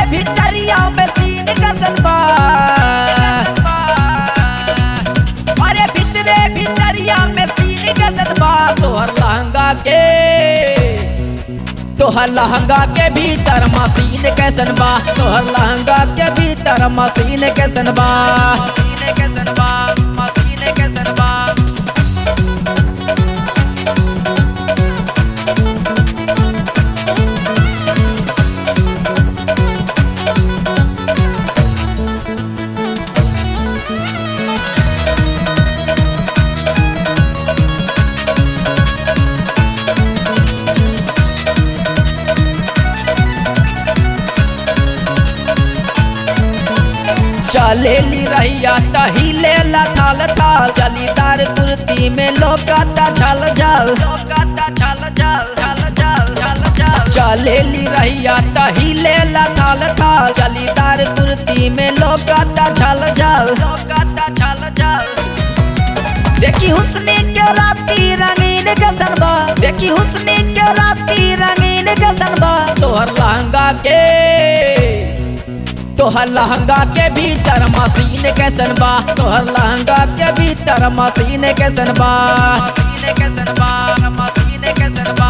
भितरिया में सीन गजन बा अरे भितरे भितरिया में सीन गजन बा तोहर लहंगा के तोहर लहंगा के भीतर मशीन कैसन बा तोहर लहंगा के भीतर मशीन कैसन बा मशीन कैसन बा मशीन कैसन बा चलेली रहिया तहिले थाल थाल जलीदार कुर्ती में लोकाता छल जल लोकाता छल जल छल जल छल जल चलेली रहिया तहिले थाल थाल जलीदार कुर्ती में लोकाता छल जल लोकाता छल जल देखी हुस्नी के राती रंगीन गजन बा देखी हुस्नी के राती रंगीन गजन बा तोहर लहंगा के तोहर लहंगा के भीतर मशीन कैसन बा तोहर लहंगा के भीतर मशीन कैसन बा मशीन कैसन बा मशीन कैसन बा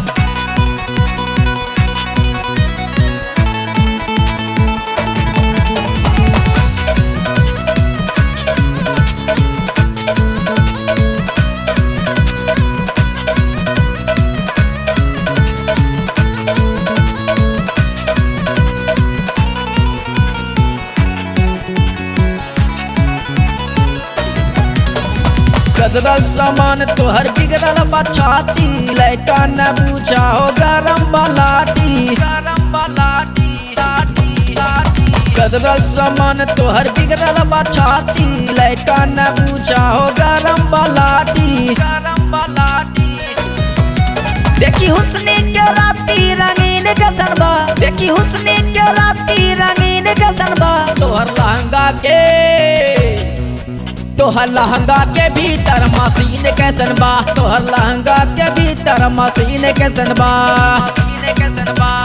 गदरल सामान तोहर बिगड़ल बछाती लैका न पूछा हो गरम बलाटी गरम बलाटी लाटी लाटी गदरल सामान तोहर बिगड़ल बछाती लैका न पूछा हो गरम बलाटी गरम बलाटी देखी हुस्नी के राती रंगीन गजन बा देखी हुस्नी के राती रंगीन गजन बा तोहर लहंगा के तोहर लहंगा के भीतर मशीन कैसन बा तोहर लहंगा के भीतर मशीन कैसन बा मशीन कैसन बा